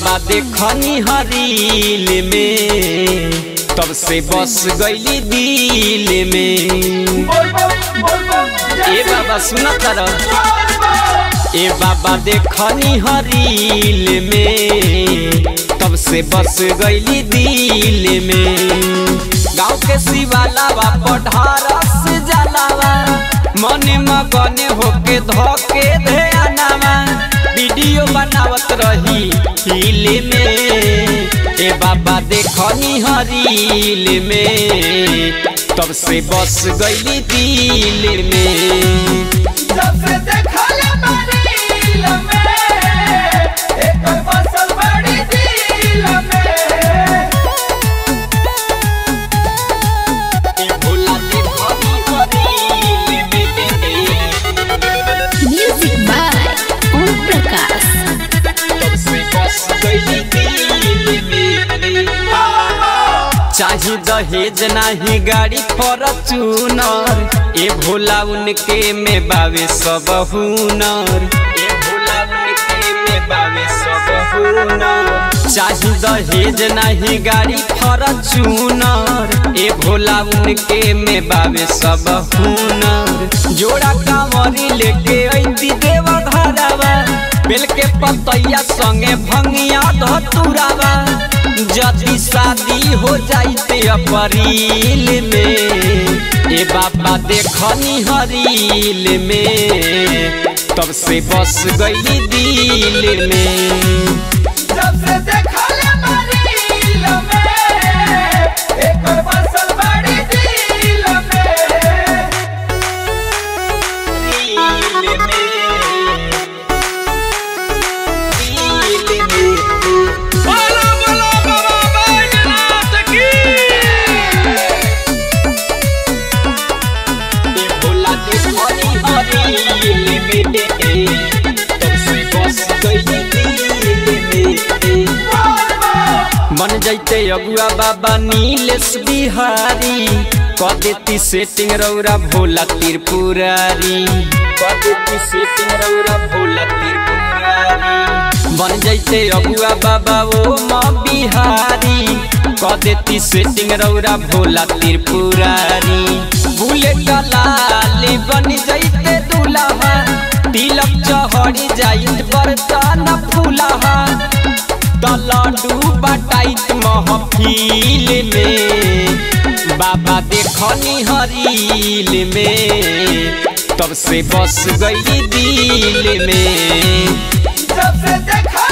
बाबा देखनी हरील में तब से बस गईली दिल में ए बाबा सुना तारा ए बाबा देखनी हरील में तब से बस गईली दिल में गाँव के शिवालावा पढ़ारस जलावा मने मगने होके धोके ध्यानावा वीडियो बनावत रही हिल में ए बाबा देखनी हरील में तब से बस गईली दिल में जब से देखले बड़ी लम्बे एक फसल बड़ी दिल में ए भोला देखनी हरील में Music by Om Prakash. तब से बस गईली दिल में चाही दहेज नाही गाड़ी फॉर्चूनर ए भोला उनके में बावे सब हुनर ए भोला उनके में बावे सब हुनर चाही दहेज नाही गाड़ी फॉर्चूनर ए भोला उनके में बावे सब हुनर जोड़ा कांवरी लेके ऐती देव घरवा बेल के पतैया संगे भंगिया धतुरावा जदी शादी हो जाइते अप्रैल में ए बाबा देखनी हरील में तब से बस गई दिल में जब से देखले बड़ी लम्बे एक फसल बड़ी दिल में दिल में दिल में बोलो बोलो बाबा बैजनाथ की भोला देखनी हरील में तब से बस गई दिल में मन जैते अगुआ बाबा नीलेश बिहारी क देती सेटिंग रौरा भोला त्रिपुरारी क देती सेटिंग रौरा भोला त्रिपुरारी बन जैते अगुआ बाबा ओ म बिहारी क देती सेटिंग रौरा भोला त्रिपुरारी बुलेट लाल बन जैते दुल्हा तिलक चहरी जाइत बरतन फूलहा तलडू बटाइत महफिल में बाबा देखनी हरील में तब से बस गई दिल में जब से देखले